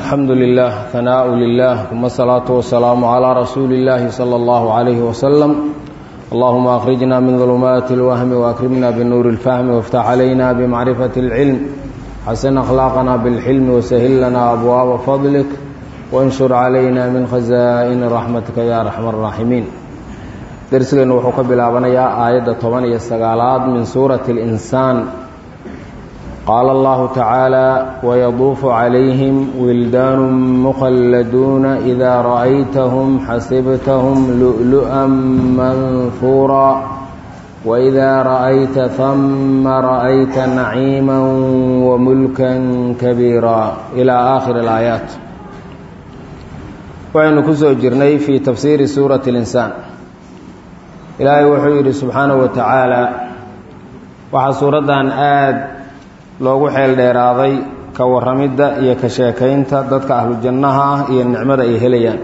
الحمد لله ثناء لله ثم الصلاة والسلام على رسول الله صلى الله عليه وسلم اللهم أخرجنا من ظلمات الوهم وأكرمنا بالنور الفهم وافتح علينا بمعرفة العلم حسن أخلاقنا بالحلم وسهل لنا أبواب فضلك وانشر علينا من خزائن رحمتك يا أرحم الراحمين درسنا وحكى بلابنيا آية 19 من سورة الإنسان قال الله تعالى ويطوف عليهم ولدان مخلدون إذا رأيتهم حسبتهم لؤلؤا منثورا وإذا رأيت ثم رأيت نعيما وملكا كبيرا إلى آخر الآيات وعن كسو جرني في تفسير سورة الإنسان إلهي وحيري سبحانه وتعالى وحا سورة آد loogu xeel dheeraaday ka warramidda iyo ka sheekaynta dadka ahlu jannaha ah iyo nicmada ay helayaan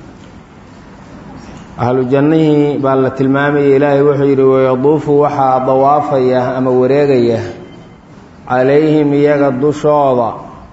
ahlu jannihii baa la tilmaamayay ilaahay wuxuu yidhi wayaduufu waxaa dawaafaya ama wareegaya calayhim iyaga dushooda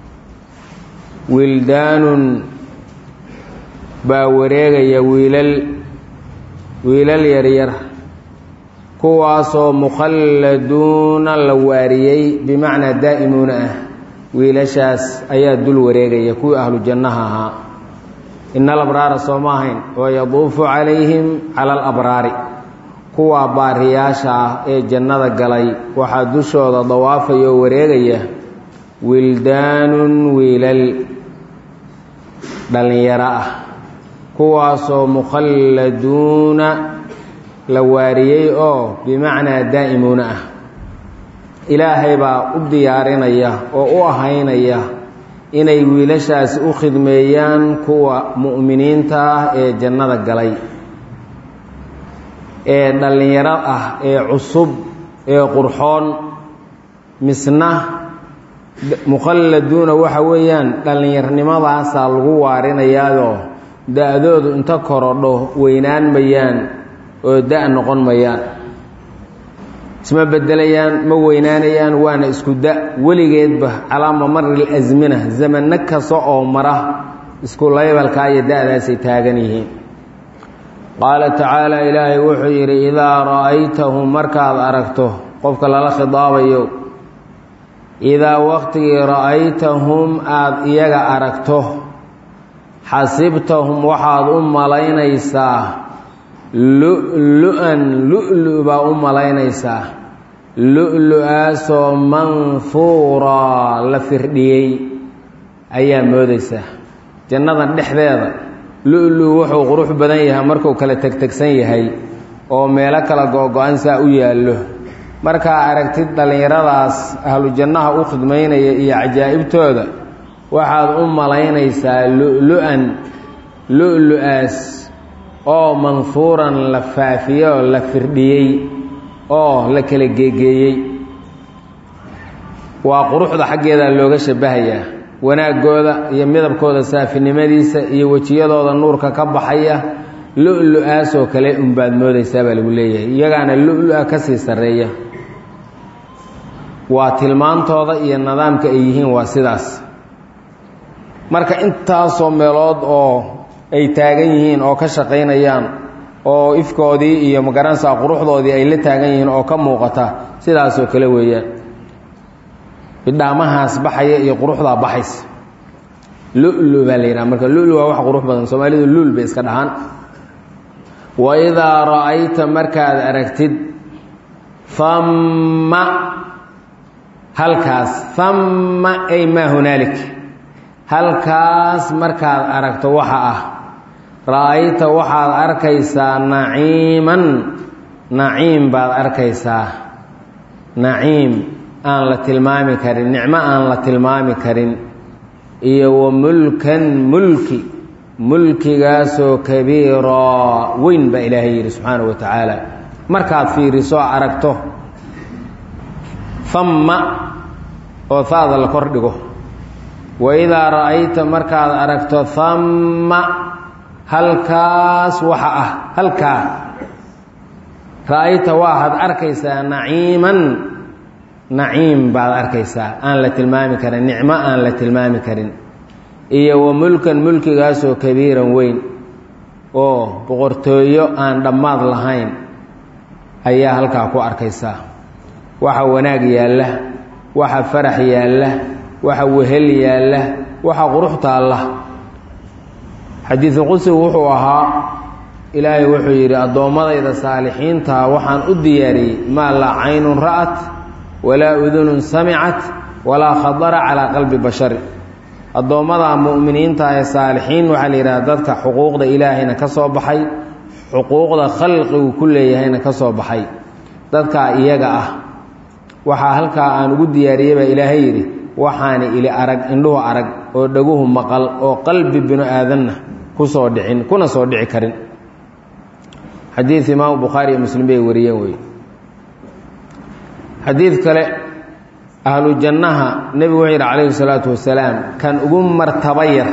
wildaanun baa wareegaya wiilal wiilal yaryar kuwaasoo mukhalladuuna la waariyey bimacnaa daa'imuuna ah wiilashaas ayaa dul wareegaya kuwii ahlu jannaha ahaa ina alabraara soo ma ahayn wayaduufu calayhim cala alabraari kuwaa baariyaasha ah ee jannada galay waxaa dushooda dawaafaya oo wareegaya wildaanun wiilal dhallinyaro ah kuwaasoo mukhalladuuna la waariyey oo bimacnaa daa'imuuna ah ilaahay baa u diyaarinaya oo u ahaynaya inay wiilashaasi u khidmeeyaan kuwa mu'miniinta ah ee jannada galay ee dhallinyaro ah ee cusub ee qurxoon misna mukhalladuuna waxa weeyaan dhallinyarnimadaasaa lagu waarinayaayoo da-doodu inta korodho weynaan mayaan oo da- noqon mayaan isma bedelayaan ma weynaanayaan waana isku da weligeedba calaa mamari lasmina zamano kasta oo mara isku laybalkaa iyo da-daasay taagan yihiin qaala tacaala ilaahay wuxuu yidhi idaa ra'aytahum markaad aragto qofka lala khidaabayo idaa waqtigii ra'aytahum aada iyaga aragto xasibtahum waxaad u malaynaysaa lu-lu-an lu-lu baa u malaynaysaa lu-lu-aasoo manfuuraa la firdhiyey ayaa moodaysaa jannadan dhexdeeda lu-lu wuxuu qurux badan yahay markuu kala tegtegsan yahay oo meelo kala go-go-an saa u yaallo markaa aragtid dhallinyaradaas ahlu jannaha u khidmaynaya iyo cajaa'ibtooda waxaad u malaynaysaa lu-lu-an lu-lu-aas oo manfuuran la faafiyey oo la firdhiyey oo la kala geegeeyey waa quruxda xaggeeda looga shabahayaa wanaaggooda iyo midabkooda saafinimadiisa iyo wejiyadooda nuurka ka baxaya lu-lu-aasoo kale unbaad moodaysaa baa lagu leeyahay iyagaana lu-lu-a ka sii sarreeya waa tilmaantooda iyo nidaamka ay yihiin waa sidaas marka intaasoo meelood oo ay taagan yihiin oo ka shaqaynayaan oo ifkoodii iyo magaranaysaa quruxdoodii ay la taagan yihiin oo ka muuqata sidaasoo kale weeyaan bidhaamahaas baxaya iyo quruxdaa baxaysa lulu baa la yidhaha marka lulu waa wax qurux badan soomaalidu lul bay iska dhahaan wa idaa ra'ayta markaad aragtid famma halkaas famma ay maa hunaalik halkaas markaad aragto waxa ah ra'ayta waxaad arkaysaa naciiman naciim baad arkaysaa naciim aan la tilmaami karin nicmo aan la tilmaami karin iyo wa mulkan mulki mulkigaasoo kabiiraa weyn baa ilaahay yidhi subxaanahu wa tacaala markaad fiiriso aragto famma oo faada la kor dhigo waidaa ra'ayta markaad aragto famma halkaas waxa ah halkaa ra'ayta waaad arkaysaa naciiman naciim baad arkaysaa aan la tilmaami karin nicmo aan la tilmaami karin iyo wa mulkan mulkigaasoo kabiiran weyn oo boqortooyo aan dhammaad lahayn ayaa halkaa ku arkaysaa waxa wanaag yaalla waxa farax yaalla waxa wehel yaalla waxa qurux taalla xadiidu qudsigu wuxuu ahaa ilaahay wuxuu yidhi addoommadayda saalixiintaa waxaan u diyaariyey maa laa caynun ra'at walaa udunun samicat walaa khadara calaa qalbi bashari addoommada mu'miniinta ee saalixiin waxaa la yidhaha dadka xuquuqda ilaahayna ka soo baxay xuquuqda khalqigu ku leeyahayna ka soo baxay dadkaa iyaga ah waxaa halkaa aan ugu diyaariyey baa ilaahay yidhi waxaani ili arag indhuhu arag oo dhaguhu maqal oo qalbi binu aadanna ku soo dhicin kuna soo dhici karin xadiid imaamu bukhaari iyo muslim bay wariyeen wey xadiid kale ahlu jannaha nebigu wuxuu yidhi calayhi salaatu wasalaam kan ugu martaba yar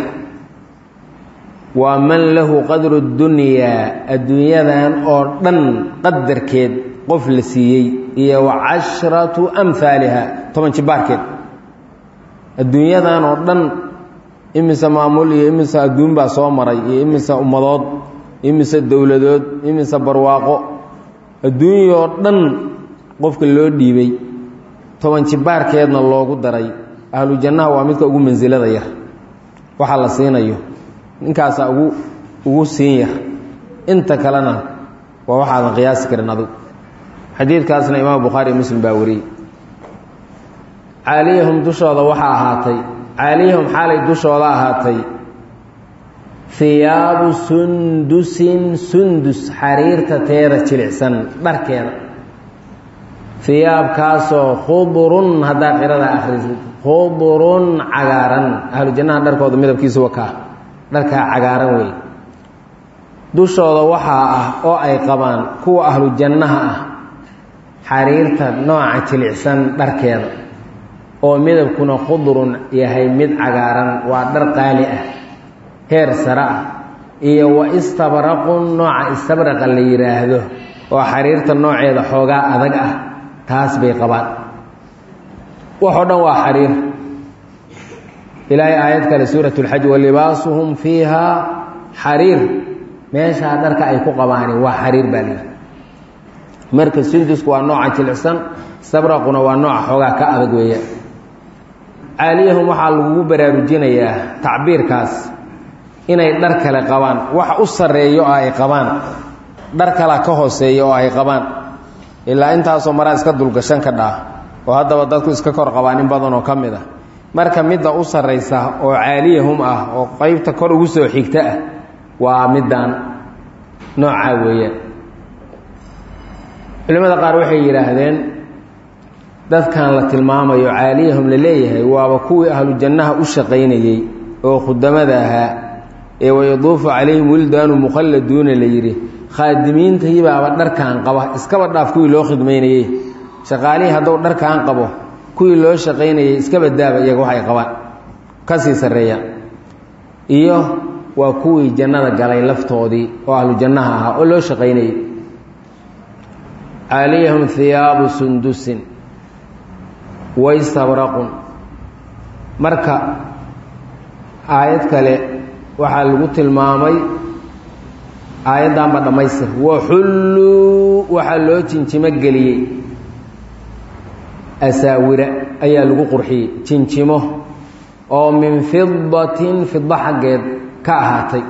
waa man lahu qadru dunyaa adduunyadan oo dhan qadarkeed qof la siiyey iyo wa cashratu amhaaliha toban jibaarkeed adduunyadan oo dhan imise maamul iyo imise adduun baa soo maray iyo imise ummadood imise dowladood imise barwaaqo adduunyoo dhan qofka loo dhiibay toban jibaarkeedna loogu daray ahlu jannaha waa midka ugu mansilada yar waxaa la siinayo ninkaasaa ugu ugu siin yar inta kalena waa waxaadan qiyaasi karin adigu xadiidkaasna imaam bukhaari muslim baa wariyey caaliyahum dushooda waxaa ahaatay caaliyahum xaalay dushooda ahaatay hiyaabu sundusin sundus xariirta teeda jilicsan dharkeeda hiyaabkaasoo khudurun haddaa qirada akhrisid khudurun cagaaran ahlu jannaha dharkooda midabkiisu wakaa dharkaa cagaaran wey dushooda waxaa ah oo ay qabaan kuwa ahlu jannaha ah xariirta nooca jilicsan dharkeeda oo midabkuna khudurun yahay mid cagaaran waa dhar qaali ah heer sare ah iyo wa istabraqun nooca istabraqa la yidhaahdo oo xariirta nooceeda xoogaa adag ah taas bay qabaan waxoo dhan waa xariir ilaahay aayad kale suurat اlxaj walibaasuhum fiiha xariir meeshaa dharka ay ku qabaani waa xariir baa lihi marka sundusku waa nooca jilicsan sabraquna waa nooca xoogaa ka adag weeya caaliyahum waxaa lagugu baraarujinayaa tacbiirkaas inay dhar kale qabaan wax u sarreeyo oo ay qabaan dhar kala ka hooseeya oo ay qabaan ilaa intaasoo maraa iska dulgashan ka dhaa oo haddaba dadku iska kor qabaan in badan oo ka mid ah marka midda u sarraysa oo caaliyahum ah oo qaybta kor ugu soo xigta ah waa middan noocaa weeyaan culimmada qaar waxay yidhaahdeen dadkan la tilmaamayo caaliyahum la leeyahay waaba kuwii ahlu jannaha u shaqaynayey oo khudamada ahaa ee wayaduufu calayhim wildaanu mukhalladuuna la yidhi khaadimiintayibaaba dharkaan qaba iskaba dhaaf kuwii loo khidmaynayey shaqaalihii hadduu dharkaan qabo kuwii loo shaqaynayey iskaba daaba iyaga waxay qabaan ka sii sarreeyaan iyo waa kuwii jannada galay laftoodii oo ahlu jannaha ahaa oo loo shaqaynayey caaliyahum hiyaabu sundusin waystabraqun marka aayad kale waxaa lagu tilmaamay aayaddanba dhammaystir waxulluu waxaa loo jinjimo geliyey asaawira ayaa lagu qurxiyey jinjimo oo min fidatin fida xaggeed ka ahaatay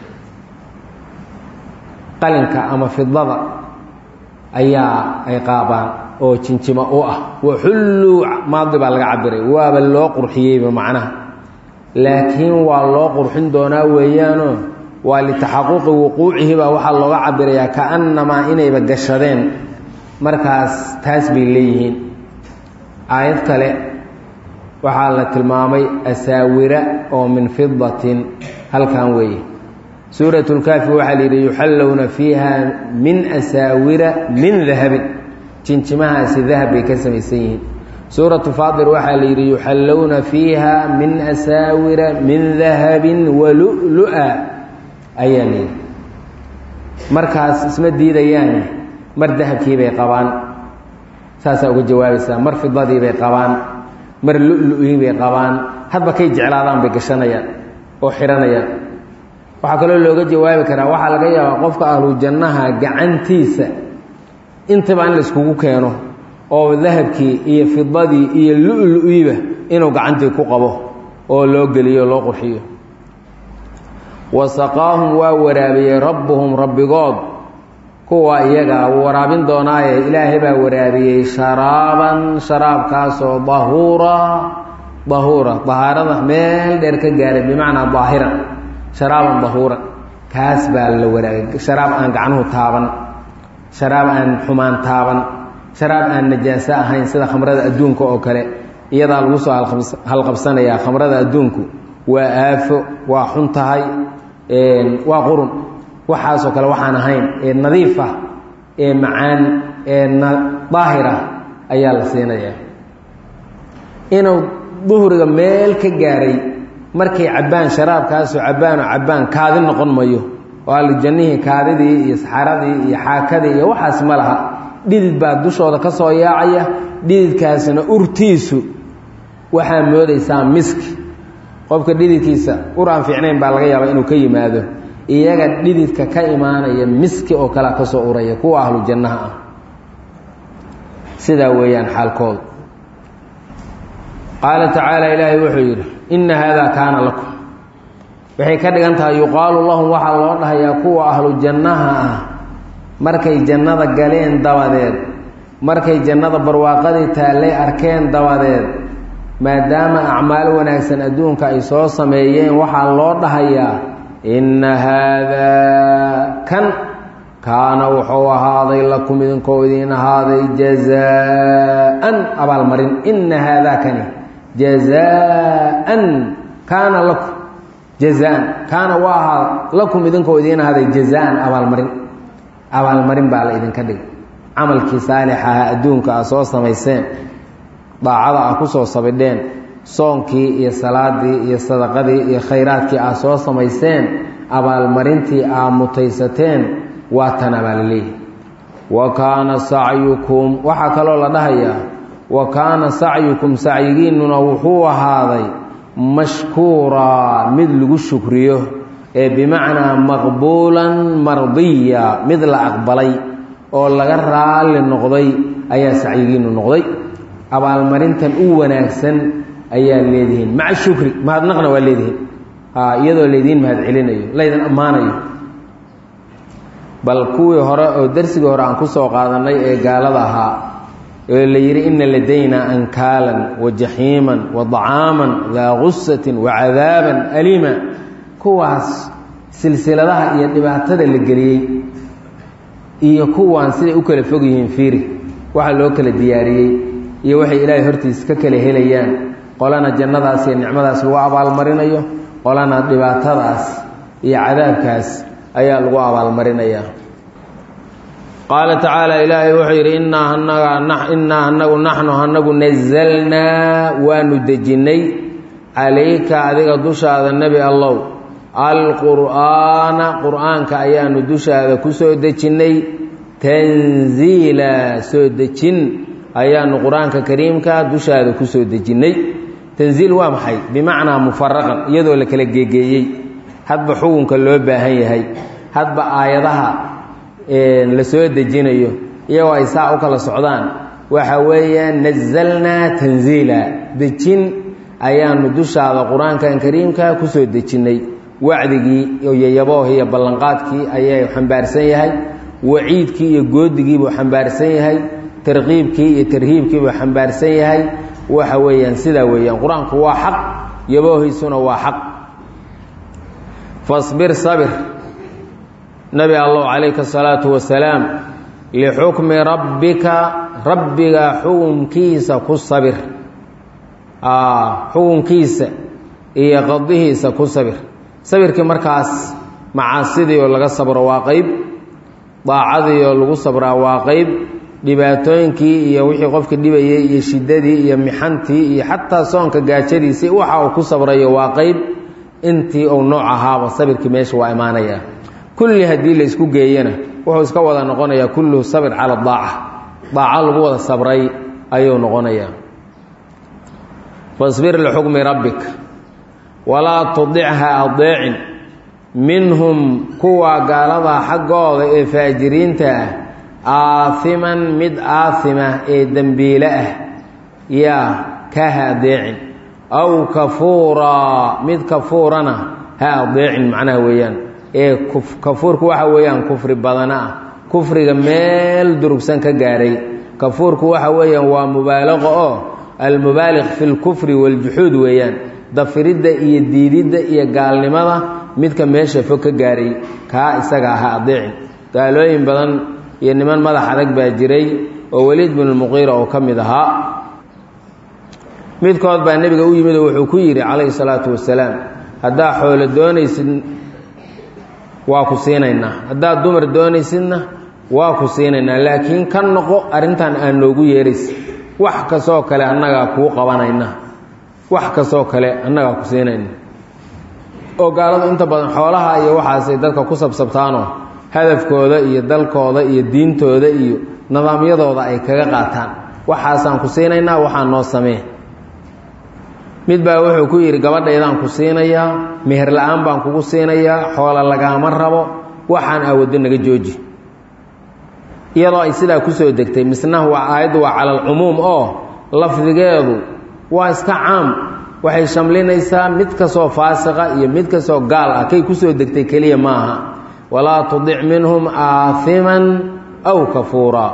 qalinka ama fidada ayaa ay qaabaan oo jinjimo u ah waxulluu maadi baa laga cabiray waaba loo qurxiyeyba macnaha laakiin waa loo qurxin doonaa weeyaanoo waa litaxaquqi wuquucihi baa waxaa looga cabirayaa kaannamaa inayba gashadeen markaas taas bay leeyihiin aayad kale waxaa la tilmaamay asaawira oo min fidatin halkan weeye suurat lkaafi waxaa la yidhi yuxallowna fiiha min asaawira min dahabin jinjimahaasi dahab bay ka samaysan yihiin suuratu faatir waxaa la yidhi yuxallowna fiiha min asaawira min dahabin walulu-a ayaa la yidhi markaas isma diidayaane mar dahabkii bay qabaan saasaa uga jawaabaysaa mar fidadii bay qabaan mar lu-lu-ii bay qabaan hadba kay jeclaadaan bay gashanayaan oo xihanayaan waxaa kaloo looga jawaabi karaa waxaa laga yaabaa qofka ahlu jannaha gacantiisa intaba in la iskugu keeno oo dahabkii iyo fidadii iyo lu-lu-iiba inuu gacantii ku qabo oo loo geliyo loo qurxiyo wasaqaahum waa waraabiyey rabbuhum rabbigood kuwa iyagaa wuu waraabin doonaaye ilaahay baa waraabiyey sharaaban sharaabkaasoo dahuura dahuura dahaarada meel dheer ka gaaray bimacnaa daahiran sharaaban dahuuran kaas baa la waraabiyey sharaab aan gacnuhu taaban sharaab aan xumaan taaban sharaab aan najaaso ahayn sida khamrada adduunka oo kale iyadaa lagu soo halqabsanayaa khamrada adduunku waa aafo waa xun tahay waa qurun waxaasoo kale waxaan ahayn ee nadiif ah ee macaan ee daahir ah ayaa la siinayaa inuu duhriga meel ka gaaray markay cabbaan sharaabkaasoo cabbaanoo cabbaan kaadi noqon mayo oo allijannihii kaadidii iyo saxaradii iyo xaakadii iyo waxaas ma laha dhidid baa dushooda ka soo yaacaya dhididkaasina urtiisu waxaa moodaysaa miski qofka dhididkiisa ur aan fiicnayn baa laga yaabaa inuu ka yimaado iyaga dhididka ka imaanaya miski oo kalea ka soo uraya kuwa ahlu jannaha ah sidaa weeyaan xaalkooda qaala tacaala ilaahay wuxuu yidhi inna haadaa kaana lakum waxay ka dhigan tahay yuqaalu lahum waxaa loo dhahayaa kuwa ahlu jannaha ah markay jannada galeen dabadeed markay jannada barwaaqadii taallay arkeen dabadeed maadaama acmaal wanaagsan adduunka ay soo sameeyeen waxaa loo dhahayaa inna haadaa kan kaana wuxuu ahaaday lakum idinkoo idiin ahaaday jazaan abaalmarin inna haadaa kani jazaan kaana lakum jazaan kaana waa ahaa lakum idinkoo idiin ahaaday jazaan abaalmarin abaalmarin baa la idinka dhigay camalkii saalixaha adduunka a soo samayseen daacada ah ku soo sabidheen soonkii iyo salaadii iyo sadaqadii iyo khayraadkii aa soo samayseen abaalmarintii aa mutaysateen waa tan abaalaleehi wa kaana sacyukum waxaa kaloo la dhahayaa wa kaana sacyukum sacyigiinnuna wuxuu ahaaday mashkuuraa mid lagu shukriyo ee bimacnaa maqbuulan mardiya mid la aqbalay oo laga raalli noqday ayaa sacyigiinnu noqday abaalmarintan u wanaagsan ayaa leedihiin maca shukri mahadnaqna waa leedihiin iyadoo laydiin mahad celinayo laydin ammaanayo bal kuwii hore oo darsigii hore aan ku soo qaadannay ee gaalada ahaa oo la yidhi inna ladaynaa ankaalan wa jaxiiman wa dacaaman daa gusatin wa cadaaban aliima kuwaas silsiladaha iyo dhibaatada la geliyey iyo kuwaan siday u kala fog yihiin fiiri waxa loo kala diyaariyey iyo waxay ilaahay hortiis ka kala helayaan qolana jannadaas iyo nicmadaas lagu abaalmarinayo qolana dhibaatadaas iyo cadaabkaas ayaa lagu abaalmarinayaa qaala tacaala ilaahay wuxuu yidhi innaa anaga innaa anagu naxnu anagu nazalnaa waanu dejinnay calayka adiga dushaada nebi allow alqur'aana qur'aanka ayaanu dushaada ku soo dejinnay tanziila soo dejin ayaanu qur-aanka kariimka dushaada ku soo dejinnay tanziil waa maxay bimacnaa mufaraqan iyadoo la kala geegeeyey hadba xukunka loo baahan yahay hadba aayadaha la soo dejinayo iyagoo ay saa u kala socdaan waxa weeyaan nazalnaa tanziila dejin ayaanu dushaada qur-aankan kariimka ku soo dejinnay wacdigii iyo yabooh iyo ballanqaadkii ayay xambaarsan yahay waciidkii iyo goodigiibuu xambaarsan yahay tarqiibkii iyo tarhiibkiibuu xambaarsan yahay waxa weeyaan sidaa weeyaan qur-aanku waa xaq yaboohiisuna waa xaq fasbir sabir nabi allow calayka asalaatu wasalaam lixukmi rabbika rabbiga xukunkiisa ku sabir xukunkiisa iyo qadihiisa ku sabir sabirkii markaas macaasidii oo laga sabro waa qeyb daacadii oo lagu sabraa waa qeyb dhibaatooyinkii iyo wixii qofka dhibayay iyo shiddadii iyo mixantii iyo xataa soonka gaajadiisii waxa uu ku sabrayo waa qeyb intii uu nooc ahaaba sabirkii meesha waa imaanayaa kulli haddii la isku geeyana wuxuu iska wada noqonayaa kulluhu sabir cala daaca daaco lagu wada sabray ayuu noqonayaa fasbir lixukmi rabbik walaa tudicha adeecin minhum kuwa gaaladaa xaggooda ee faajiriinta ah aahiman mid aahima ee dembiile ah yaa ka ha adeecin aw kafuuraa mid kafuurana ha adeecin macnaha weeyaan ee kafuurku waxa weeyaan kufri badana ah kufriga meel durugsan ka gaaray kafuurku waxa weeyaan waa mubaalaqo oo almubaaliq fi lkufri waaljuxuud weeyaan dafiridda iyo diididda iyo gaalnimada midka meesha fog ka gaaray kaa isaga aha adeecin gaalooyin badan iyo niman madax adag baa jiray oo weliid binulmuqiira oo ka mid ahaa midkood baa nebiga u yimid oo wuxuu ku yidhi calayhi salaatu wasalaam haddaa xoolo doonaysid waa ku siinaynaa haddaad dumar doonaysidna waa ku siinaynaa laakiin ka noqo arrintan aan noogu yeeraysa wax kastoo kale annagaa kuu qabanayna wax kastoo kale annagaa ku siinayna oo gaaladu inta badan xoolaha iyo waxaasay dadka ku sabsabtaanoo hadafkooda iyo dalkooda iyo diintooda iyo nidaamyadooda ay kaga qaataan waxaasaan ku siinaynaa waxaa noo samee mid baa wuxuu ku yidhi gabadhaydaan ku siinayaa meher la-aan baan kugu siinayaa xoola lagaama rabo waxaan aawado naga jooji iyadoo ay sidaa kusoo degtay misna waa aayaddu waa cala alcumuum oo lafdigeedu waa iska caam waxay shamlinaysaa mid kastoo faasiqa iyo mid kastoo gaal ah kay kusoo degtay keliya maaha walaa tudic minhum aahiman aw kafuuraa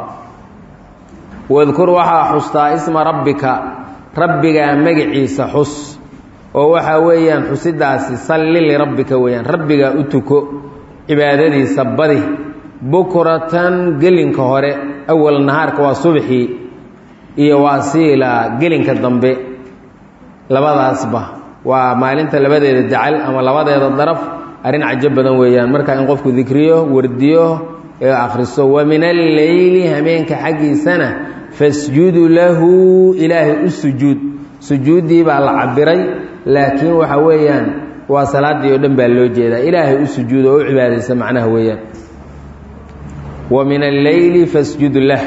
wadkur waxaa xustaa isma rabbika rabbigaa magaciisa xus oo waxaa weeyaan xusidaasi salli lirabbika weeyaan rabbigaa u tuko cibaadadiisa badi bukratan gelinka hore awal nahaarka waa subxii iyo waasiila gelinka dambe labadaasba waa maalinta labadeeda dacal ama labadeeda daraf arrin cajo badan weeyaan marka in qofku dikriyo wardiyo ee akhriso wa min alleyli hameenka xaggiisana fasjudu lahu ilaahay u sujuud sujuuddii baa la cabiray laakiin waxa weeyaan waa salaaddii oo dhan baa loo jeedaa ilaahay u sujuud oo u cibaadaysa macnaha weeyaan wa min alleyli fasjud lah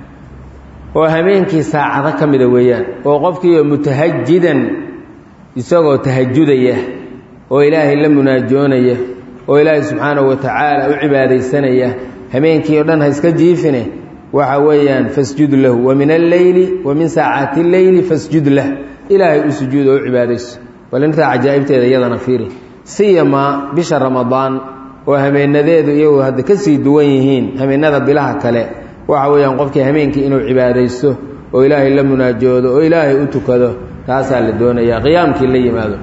oo habeenkii saacado ka mida weeyaan oo qofkiioo mutahajidan isagoo tahajudaya oo ilaahay la munaajoonaya oo ilaahay subxaanahu wa tacaala u cibaadaysanaya habeenkii oo dhan ha iska jiifine waxa weeyaan fasjud lahu wa min alleyli wa min saacaati lleyli fasjud lah ilaahay u sujuud oo u cibaadayso balintaa cajaa'ibteeda iyadana fiiri siyamaa bisha ramadaan oo hameenadeedu iyagu hadda ka sii duwan yihiin hameenada bilaha kale waxa weeyaan qofkii hameenkii inuu cibaadaysto oo ilaahay la munaajoodo oo ilaahay u tukado taasaa la doonayaa qiyaamkii la yimaado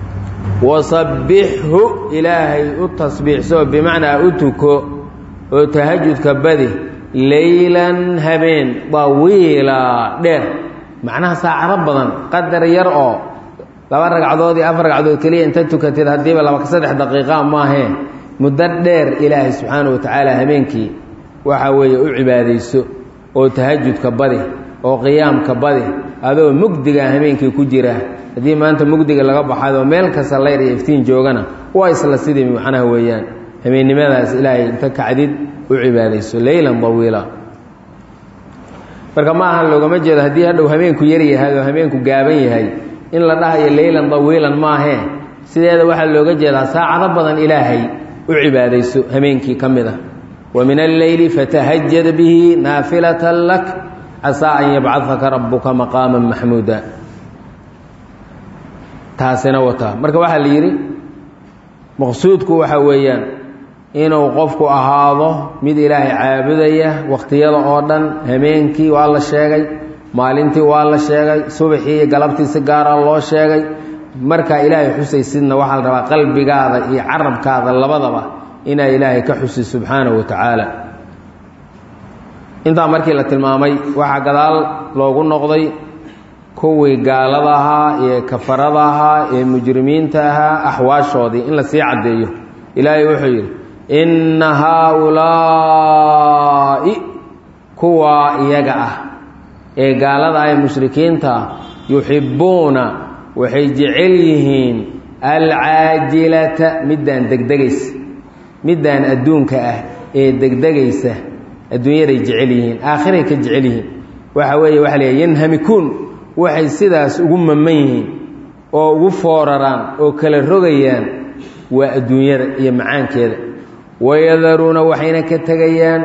wasabbixhu ilaahay u tasbiixsoo bimacnaa u tuko oo tahajudka badi leylan habeen dawiila dheer macnaha saacado badan qadar yar oo laba ragcadood iyo afar ragcadood keliya inta tukatid haddiiba laba saddex daqiiqa maahee muddo dheer ilaahay subxaanahu wa tacaala habeenkii waxa weeye u cibaadayso oo tahajudka badi oo qiyaamka badi adoo mugdiga habeenkii ku jira haddii maanta mugdiga laga baxaydoo meel kasta layr iyo iftiin joogana waa isla sidii macnaha weeyaan habeennimadaas ilaahay inta kacdid u cibaadayso leylan dawiila marka ma aha loogama jeedo haddii hadhow habeenku yar yahay oo habeenku gaaban yahay in la dhahayo leylan dawiilan maahee sideeda waxaa looga jeedaa saacado badan ilaahay u cibaadayso habeenkii ka mid ah wa min alleyli fatahajad bihi naafilatan lak casaa an yabcadaka rabuka maqaama maxmuuda taasina wataa marka waxaa la yidhi maqsuudku waxa weeyaan inuu qofku ahaado mid ilaahay caabudaya wakhtiyada oo dhan habeenkii waa la sheegay maalintii waa la sheegay subaxii iyo galabtii si gaara loo sheegay markaa ilaahay xusaysidna waxaa la rabaa qalbigaada iyo carabkaada labadaba inaa ilaahay ka xusi subxaanahu wa tacaala intaa markii la tilmaamay waxaa gadaal loogu noqday kuwii gaalada ahaa ee kafarada ahaa ee mujrimiinta ahaa axwaashoodii in la sii caddeeyo ilaahay wuxuu yidhi inna haa-ulaa'i kuwaa iyaga ah ee gaalada ah ee mushrikiinta ah yuxibbuuna waxay jecel yihiin alcaajilata middaan degdegaysa middaan adduunka ah ee degdegaysa adduunyaday jecel yihiin aakhiray ka jecel yihiin waxa weeye waxa la yanhamikuun waxay sidaas ugu maman yihiin oo ugu fooraraan oo kala rogayaan waa adduunyada iyo macaankeeda wayadaruuna waxayna ka tegayaan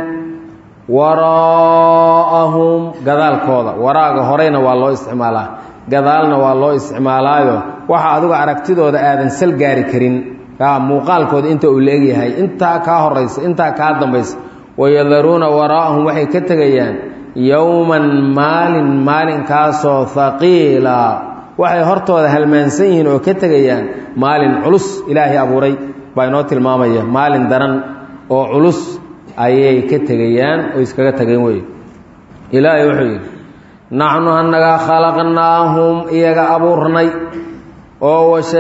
waraa'ahum gadaalkooda waraaga horeyna waa loo isticmaalaa gadaalna waa loo isticmaalaayo waxa adigu aragtidooda aadan sal gaari karin muuqaalkooda inta uu leegyahay intaa kaa horaysa intaa kaa dambaysa wayadaruuna waraa'ahum waxay ka tegayaan yowman maalin maalinkaasoo haqiila waxay hortooda halmaansan yihiin oo ka tegayaan maalin culus ilaahay abuuray baa inoo tilmaamaya maalin daran oo culus ayay ka tegayaan oo iskaga tageen wey ilaahay wuxuu yidhi naxnu annagaa khalaqnaahum iyaga abuurnay oo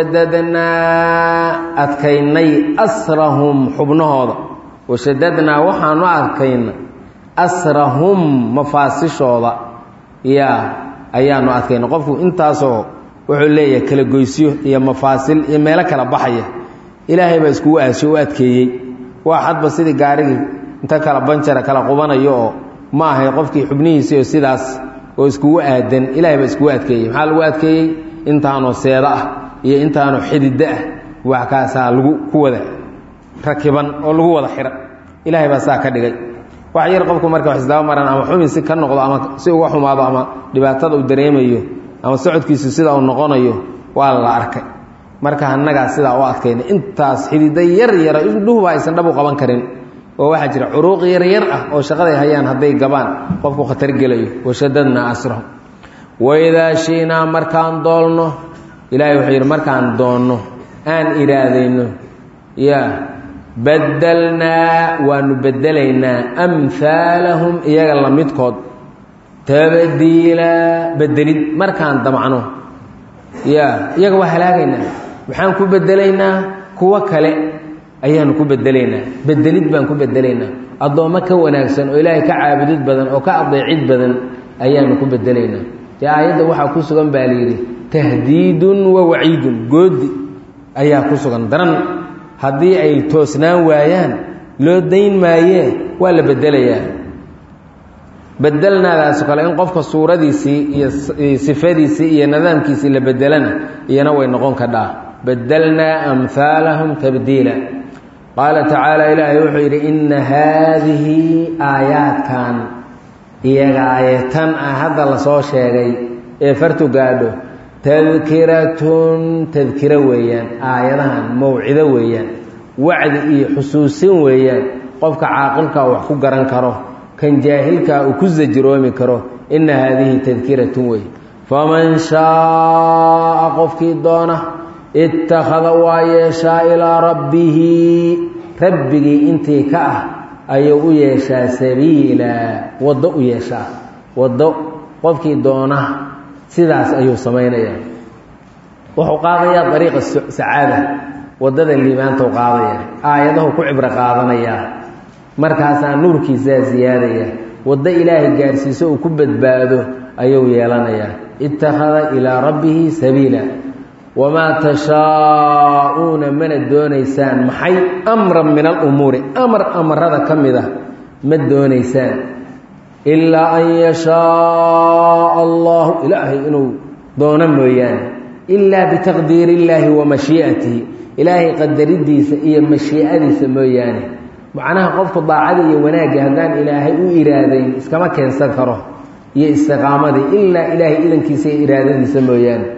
washadadnaa adkaynay asrahum xubnahooda washadadnaa waxaanu adkayna asrahum mafaasishooda yaa ayaanu adkayna qofku intaasoo wuxuu leeyahay kala goysyo iyo mafaasil iyo meelo kala baxaya ilaahay baa iskugu aasho u adkeeyey waa xadba sidii gaarigii inta kala banjara kala qubanayo oo ma ahay qofkii xubnihiisii oo sidaas oo iskugu aadan ilahay baa iskugu adkeeyey maxaa lagu adkeeyey intaanoo seeda ah iyo intaanoo xididdo ah wax kaasaa lagu ku wada rakiban oo lagu wada xidha ilaahay baa saa ka dhigay wax yar qofku marka wax isdaba maraan ama xumin si ka noqdo ama si uga xumaado ama dhibaatada uu dareemayo ama socodkiisu sida uu noqonayo waa la arkay marka annagaa sidaa u adkayna intaas xididda yar yara indhuhuba aysan dhab u qaban karin oo waxaa jira curuuq yaryar ah oo shaqaday hayaan hadday gabaan qofku khatar gelayo washadadnaa asrahum waidaa shiinaa markaan doolno ilaahay wuxuu yidhi markaan doonno aan iraadayno yaa badalnaa waanu bedelaynaa amhaalahum iyaga la midkood tabdiila bedelid markaan damcno yaa iyaga waa halaagaynaa maxaan ku bedelaynaa kuwo kale ayaanu ku bedelaynaa bedelid baan ku bedelaynaa addoommo ka wanaagsan oo ilaahay ka caabudid badan oo ka adeecid badan ayaanu ku bedelaynaa dee aayadda waxaa ku sugan baa layidhi tahdiidun wa waciidun goodi ayaa ku sugan daran haddii ay toosnaan waayaan loo dayn maayee waa la bedelayaa bedelnaadaas kale in qofka suuradiisii iyo sifadiisii iyo nidaamkiisii la bedelana iyana way noqon kadhaa bedelnaa amhaalahum tabdiila qaala tacaala ilaahay wuxuu yidhi inna haadihi aayaadkan iyaga aayatan ah hadda lasoo sheegay ee fartu gaadho tadkiratun tadkiro weeyaan aayadahan mawcido weeyaan wacdi iyo xusuusin weeyaan qofka caaqilkaa wax ku garan karo kan jaahilkaa uu ku sajiroomi karo inna haadihi tadkiratun wey faman shaaa qofkii doona ittakhada waa yeeshaa ilaa rabbihi rabbigii intii ka ah ayuu u yeeshaa sabiila waddo u yeeshaa waddo qofkii doona sidaas ayuu samaynayaa wuxuu qaadayaa dariiqa sacaada waddada liibaantau qaadaya aayadahu ku cibro qaadanayaa markaasaa nuurkiisaa siyaadaya waddo ilaahay gaarsiiso uu ku badbaado ayuu yeelanayaa ittakhada ilaa rabbihi sabiila wamaa tashaa'uuna mana doonaysaan maxay amran min alumuuri amar amarada ka mid ah ma doonaysaan ilaa an yashaaa allahu ilaahay inuu doono mooyaane ilaa bitaqdiiri illaahi wa mashii'atihi ilaahay qadaridiisa iyo mashiicadiisa mooyaane macnaha qofku daacada iyo wanaagga haddaan ilaahay u iraadayn iskama keensan karo iyo istiqaamadii ilaa ilaahay idankiisa iyo iraadadiisa mooyaane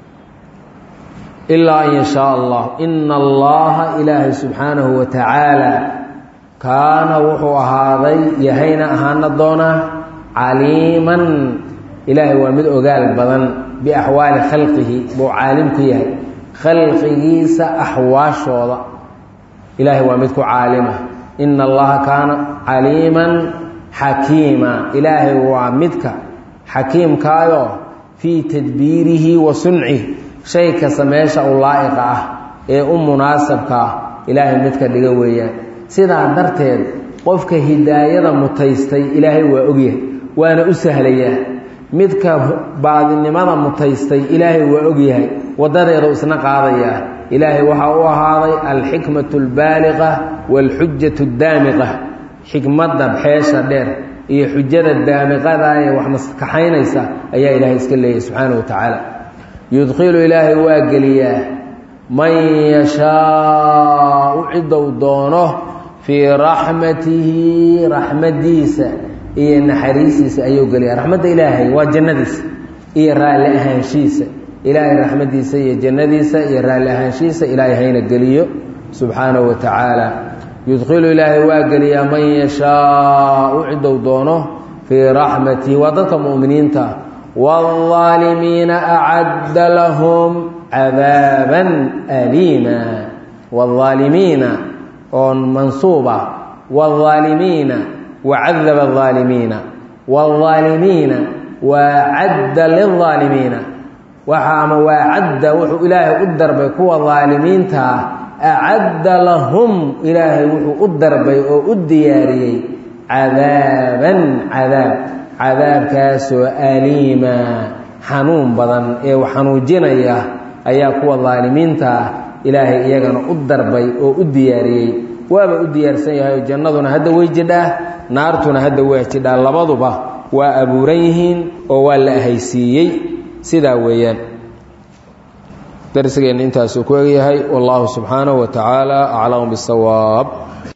ilaa an yashaa allah ina allaha ilaahay subxaanahu wa tacaala kaana wuxuu ahaaday yahayna ahaana doonaa caliiman ilaahay waa mid ogaal badan biaxwaali khalqihi buu caalim ku yahay khalqigiisa axwaashooda ilaahay waa mid ku caalima ina allaha kaana caliiman xakiima ilaahay waa midka xakiimkaayoo fii tadbiirihi wa suncihi shay kasta meesha u laa'iqa ah ee u munaasabka ah ilaahay midka dhiga weeyaan sidaa darteed qofka hidaayada mutaystay ilaahay waa ogyahay waana u sahlayaa midka baadinimada mutaystay ilaahay waa ogyahay waddadeedu isna qaadayaa ilaahay waxaa u ahaaday alxikmatu albaaliqa waalxujatu daamiqa xikmadda xeesha dheer iyo xujada daamiqada ee wax maskaxaynaysa ayaa ilaahay iska leeyahay subxaana wa tacaala yudkhilu ilaahay waa geliyaa man yashaau ciddou doono fii raxmatihi raxmadiisa iyo naxariistiisa ayuu geliyaa raxmadda ilaahay waa jannadiisa iyo raalli ahaanshihiisa ilaahay raxmadiisa iyo jannadiisa iyo raalli ahaanshihiisa ilaahay hayna geliyo subxaanahu wa tacaala yudkhilu ilaahay waa geliyaa man yashaau ciddou doono fii raxmatihi waa dadka mu'miniinta waalظaalimiina acadda lahum cadaaban aliima waalظaalimiina oo mansuuba waalظaalimiina wacadaba الظaalimiina waalظaalimiina waacadda lilظaalimiina waxa ama waacadda wuxuu ilaahay u darbay kuwa ظaalimiintaa acadda lahum ilaahay wuxuu u darbay oo u diyaariyey cadaaban cadaab cadaabkaasoo aliima xanuun badan ee xanuujinaya ayaa kuwa daalimiintaa ilaahay iyagana u darbay oo u diyaariyey waaba u diyaarsan yahay oo jannaduna hadda way jidhaa naartuna hadda waa jidhaa labaduba waa abuuran yihiin oo waa la ahaysiiyey sidaa weeyaan darsigeenna intaasuu ku egyahay wallahu subxaanahu wa tacaala aclamu bisawaab